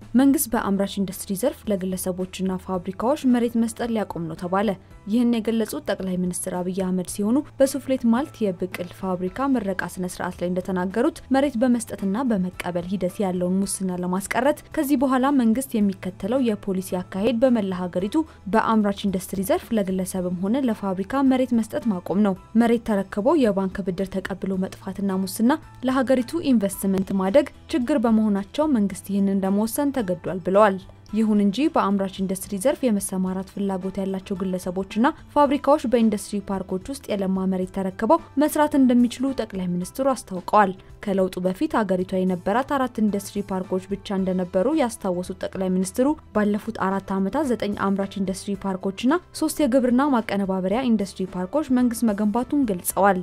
መንግስት በአምራች ኢንዱስትሪ ዘርፍ ለግለሰቦችና ፋብሪካዎች መሬት መስጠት ሊያቆም ነው ተባለ። ይህን የገለጹት ጠቅላይ ሚኒስትር አብይ አህመድ ሲሆኑ በሱፍሌት ማልት የብቅል ፋብሪካ ምረቃ ስነ ስርዓት ላይ እንደተናገሩት መሬት በመስጠትና በመቀበል ሂደት ያለውን ሙስና ለማስቀረት ከዚህ በኋላ መንግስት የሚከተለው የፖሊሲ አካሄድ በመላ ሀገሪቱ በአምራች ኢንዱስትሪ ዘርፍ ለግለሰብም ሆነ ለፋብሪካ መሬት መስጠት ማቆም ነው። መሬት ተረክቦ የባንክ ብድር ተቀብሎ መጥፋትና ሙስና ለሀገሪቱ ኢንቨስትመንት ማደግ ችግር በመሆናቸው መንግስት ይህንን ለመወሰን ተገዷል ብለዋል። ይሁን እንጂ በአምራች ኢንዱስትሪ ዘርፍ የመሰማራት ፍላጎት ያላቸው ግለሰቦችና ፋብሪካዎች በኢንዱስትሪ ፓርኮች ውስጥ የለማ መሬት ተረክበው መስራት እንደሚችሉ ጠቅላይ ሚኒስትሩ አስታውቀዋል። ከለውጡ በፊት አገሪቷ የነበራት አራት ኢንዱስትሪ ፓርኮች ብቻ እንደነበሩ ያስታወሱት ጠቅላይ ሚኒስትሩ ባለፉት አራት ዓመታት ዘጠኝ አምራች ኢንዱስትሪ ፓርኮችና ሶስት የግብርና ማቀነባበሪያ ኢንዱስትሪ ፓርኮች መንግስት መገንባቱን ገልጸዋል።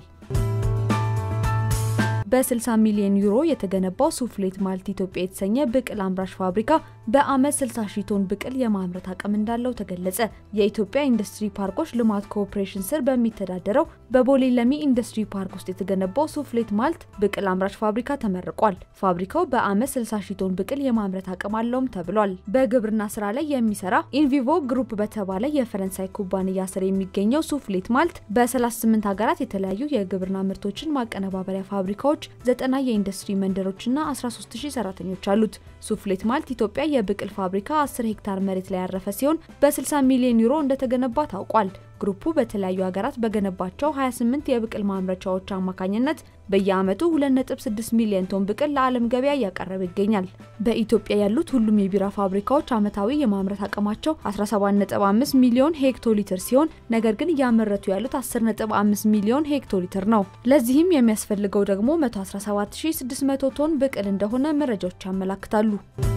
በ60 ሚሊዮን ዩሮ የተገነባው ሱፍሌት ማልት ኢትዮጵያ የተሰኘ ብቅል አምራች ፋብሪካ በአመት 60 ሺህ ቶን ብቅል የማምረት አቅም እንዳለው ተገለጸ። የኢትዮጵያ ኢንዱስትሪ ፓርኮች ልማት ኮኦፕሬሽን ስር በሚተዳደረው በቦሌ ለሚ ኢንዱስትሪ ፓርክ ውስጥ የተገነባው ሱፍሌት ማልት ብቅል አምራች ፋብሪካ ተመርቋል። ፋብሪካው በአመት 60 ሺህ ቶን ብቅል የማምረት አቅም አለውም ተብሏል። በግብርና ስራ ላይ የሚሰራ ኢንቪቮ ግሩፕ በተባለ የፈረንሳይ ኩባንያ ስር የሚገኘው ሱፍሌት ማልት በ38 ሀገራት የተለያዩ የግብርና ምርቶችን ማቀነባበሪያ ፋብሪካዎች ዘጠና የኢንዱስትሪ መንደሮችና 13000 ሰራተኞች አሉት። ሱፍሌት ማልት ኢትዮጵያ የብቅል ፋብሪካ 10 ሄክታር መሬት ላይ ያረፈ ሲሆን በ60 ሚሊዮን ዩሮ እንደተገነባ ታውቋል። ግሩፑ በተለያዩ ሀገራት በገነባቸው 28 የብቅል ማምረቻዎች አማካኝነት በየአመቱ 2.6 ሚሊዮን ቶን ብቅል ለዓለም ገበያ እያቀረበ ይገኛል። በኢትዮጵያ ያሉት ሁሉም የቢራ ፋብሪካዎች አመታዊ የማምረት አቅማቸው 17.5 ሚሊዮን ሄክቶ ሊትር ሲሆን ነገር ግን እያመረቱ ያሉት 10.5 ሚሊዮን ሄክቶ ሊትር ነው። ለዚህም የሚያስፈልገው ደግሞ 117600 ቶን ብቅል እንደሆነ መረጃዎች ያመላክታሉ።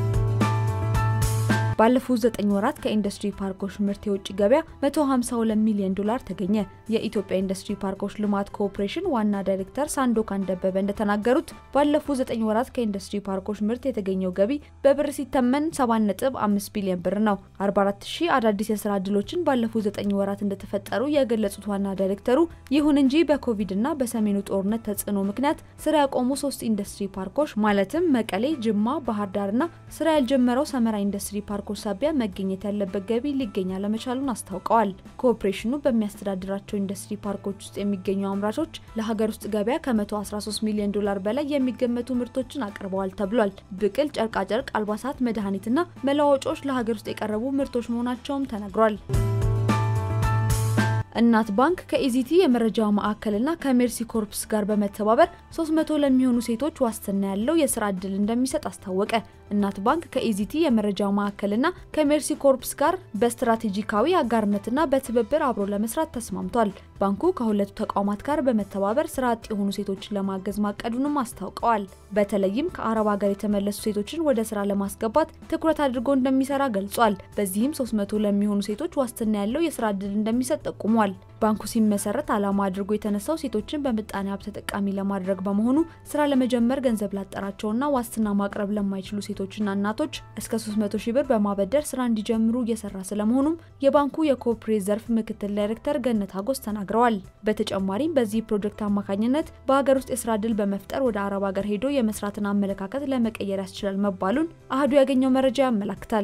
ባለፉት ዘጠኝ ወራት ከኢንዱስትሪ ፓርኮች ምርት የውጭ ገበያ 152 ሚሊዮን ዶላር ተገኘ። የኢትዮጵያ ኢንዱስትሪ ፓርኮች ልማት ኮኦፕሬሽን ዋና ዳይሬክተር ሳንዶካን ደበበ እንደተናገሩት ባለፉት ዘጠኝ ወራት ከኢንዱስትሪ ፓርኮች ምርት የተገኘው ገቢ በብር ሲተመን 7.5 ቢሊዮን ብር ነው። 44 ሺህ አዳዲስ የስራ እድሎችን ባለፉት ዘጠኝ ወራት እንደተፈጠሩ የገለጹት ዋና ዳይሬክተሩ ይሁን እንጂ በኮቪድ እና በሰሜኑ ጦርነት ተጽዕኖ ምክንያት ስራ ያቆሙ ሶስት ኢንዱስትሪ ፓርኮች ማለትም መቀሌ፣ ጅማ፣ ባህር ዳርና ስራ ያልጀመረው ሰመራ ኢንዱስትሪ ፓርኮች ሳቢያ መገኘት ያለበት ገቢ ሊገኝ አለመቻሉን አስታውቀዋል። ኮኦፕሬሽኑ በሚያስተዳድራቸው ኢንዱስትሪ ፓርኮች ውስጥ የሚገኙ አምራቾች ለሀገር ውስጥ ገበያ ከ113 ሚሊዮን ዶላር በላይ የሚገመቱ ምርቶችን አቅርበዋል ተብሏል። ብቅል፣ ጨርቃጨርቅ፣ አልባሳት፣ መድኃኒትና መለዋወጫዎች ለሀገር ውስጥ የቀረቡ ምርቶች መሆናቸውም ተነግሯል። እናት ባንክ ከኢዚቲ የመረጃ ማዕከልና ከሜርሲ ኮርፕስ ጋር በመተባበር 300 ለሚሆኑ ሴቶች ዋስትና ያለው የስራ እድል እንደሚሰጥ አስታወቀ። እናት ባንክ ከኢዚቲ የመረጃ ማዕከልና ከሜርሲ ኮርፕስ ጋር በስትራቴጂካዊ አጋርነትና በትብብር አብሮ ለመስራት ተስማምቷል። ባንኩ ከሁለቱ ተቋማት ጋር በመተባበር ስራ አጥ የሆኑ ሴቶችን ለማገዝ ማቀዱንም አስታውቀዋል። በተለይም ከአረብ ሀገር የተመለሱ ሴቶችን ወደ ስራ ለማስገባት ትኩረት አድርጎ እንደሚሰራ ገልጿል። በዚህም 300 ለሚሆኑ ሴቶች ዋስትና ያለው የስራ እድል እንደሚሰጥ ጠቁሟል። ባንኩ ሲመሰረት ዓላማ አድርጎ የተነሳው ሴቶችን በምጣኔ ሀብት ተጠቃሚ ለማድረግ በመሆኑ ስራ ለመጀመር ገንዘብ ላጠራቸውና ዋስትና ማቅረብ ለማይችሉ ሴቶችና እናቶች እስከ 300 ሺህ ብር በማበደር ስራ እንዲጀምሩ እየሰራ ስለመሆኑም የባንኩ የኮኦፕሬት ዘርፍ ምክትል ዳይሬክተር ገነት አጎስ ተናግረዋል። በተጨማሪም በዚህ ፕሮጀክት አማካኝነት በሀገር ውስጥ የስራ እድል በመፍጠር ወደ አረብ ሀገር ሄዶ የመስራትን አመለካከት ለመቀየር ያስችላል መባሉን አህዱ ያገኘው መረጃ ያመላክታል።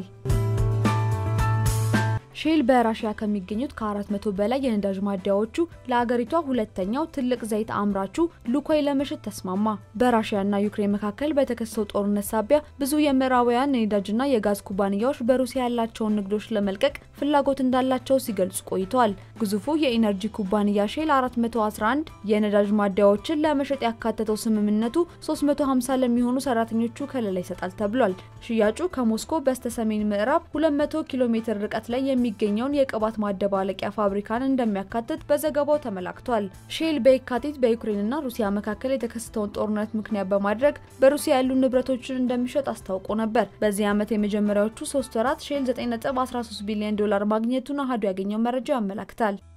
ሼል በራሽያ ከሚገኙት ከ400 በላይ የነዳጅ ማደያዎቹ ለአገሪቷ ሁለተኛው ትልቅ ዘይት አምራቹ ሉኮይ ለመሸጥ ተስማማ። በራሽያና ዩክሬን መካከል በተከሰተው ጦርነት ሳቢያ ብዙ የምዕራባውያን የነዳጅና የጋዝ ኩባንያዎች በሩሲያ ያላቸውን ንግዶች ለመልቀቅ ፍላጎት እንዳላቸው ሲገልጹ ቆይተዋል። ግዙፉ የኢነርጂ ኩባንያ ሼል 411 የነዳጅ ማደያዎችን ለመሸጥ ያካተተው ስምምነቱ 350 ለሚሆኑ ሰራተኞቹ ከለላ ይሰጣል ተብሏል። ሽያጩ ከሞስኮ በስተ ሰሜን ምዕራብ 200 ኪሎ ሜትር ርቀት ላይ የሚገኘውን የቅባት ማደባለቂያ ፋብሪካን እንደሚያካትት በዘገባው ተመላክቷል። ሼል በየካቲት በዩክሬንና ሩሲያ መካከል የተከሰተውን ጦርነት ምክንያት በማድረግ በሩሲያ ያሉ ንብረቶችን እንደሚሸጥ አስታውቆ ነበር። በዚህ ዓመት የመጀመሪያዎቹ ሶስት ወራት ሼል 9.13 ቢሊዮን ዶላር ማግኘቱን አሀዱ ያገኘው መረጃ ያመላክታል።